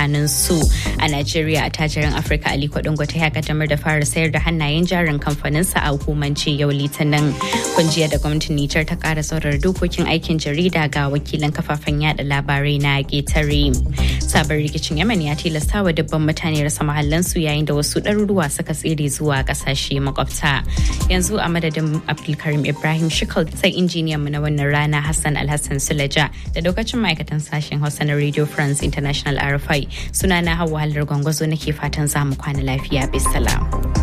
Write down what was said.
tsakanin su a Najeriya a tajirin Afirka Aliko Dangote ya kaddamar da fara sayar da hannayen jarin kamfaninsa a hukumance yau litinin kunjiya da gwamnatin Nijar ta kara saurar dokokin aikin jarida ga wakilan kafafen yada labarai na ƙetare. Sabon rikicin Yemen ya tilasta wa dubban mutane rasa mahallansu yayin da wasu ɗaruruwa suka tsere zuwa ƙasashe makwabta. Yanzu a madadin Abdulkarim Ibrahim Shikal sai injiniyan mu na wannan rana Hassan Alhassan Sulaja da lokacin ma'aikatan sashen Hausa na Radio France International RFI sunana Hauwa Halar Gwangwazo nake fatan za mu kwana lafiya bisalam.